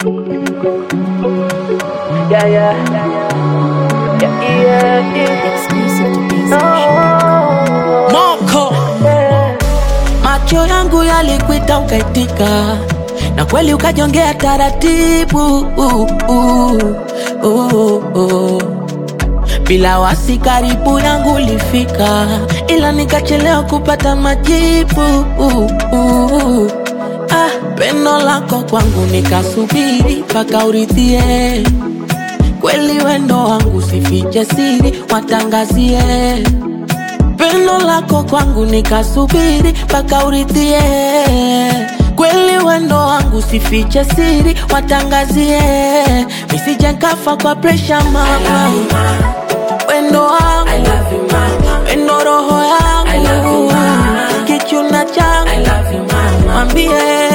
Yeah, yeah. Yeah, yeah, yeah. Exclusive to Daisy Oh, Moko yeah. macho yangu yalikuita ukaitika, na kweli ukajongea taratibu uh, uh, uh, uh. Bila wasi karibu yangu ulifika, ila nikachelewa kupata majibu uh, uh. Ah, pendo lako kwangu nikasubiri mpaka uridhie kweli wendo wangu sifiche siri watangazie pendo lako kwangu nikasubiri mpaka uridhie kweli wendo wangu sifiche siri watangazie nisije nkafa kwa presha mama wendo wangu wendo roho yangu kichuna changu mwambie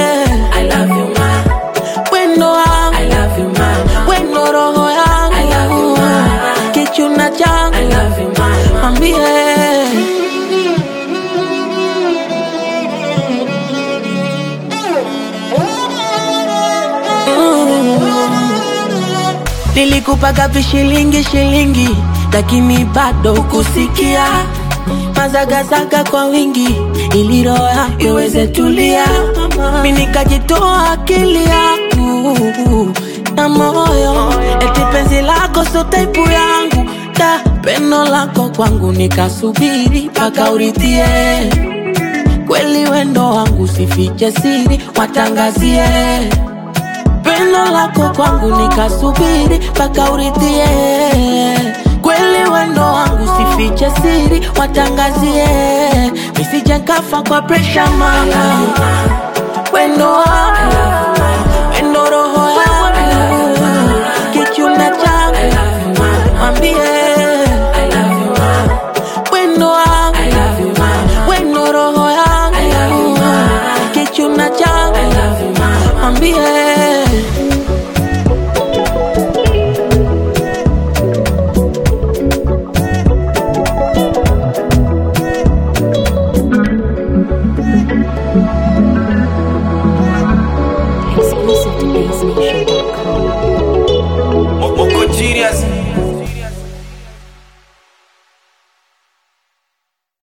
wendo wangu wendo roho yangu kichuna changu mwambie Nilikupaga vishilingi shilingi, lakini bado kusikia mazagazaga kwa wingi, ili roho yako iweze tulia. Mi nikajitoa akili yangu na moyo, eti penzi lako sio taipu yangu, da pendo lako kwangu nikasubiri mpaka uridhie kweli wendo wangu sifiche siri watangazie pendo lako kwangu nikasubiri mpaka uridhie kweli wendo wangu sifiche siri watangazie nisije nkafa kwa presha mama wendo wangu wendo roho yangu kichuna changu mwambie wendo wangu wendo roho yangu kichuna changu mwambie Exclusive to Daisy Nation.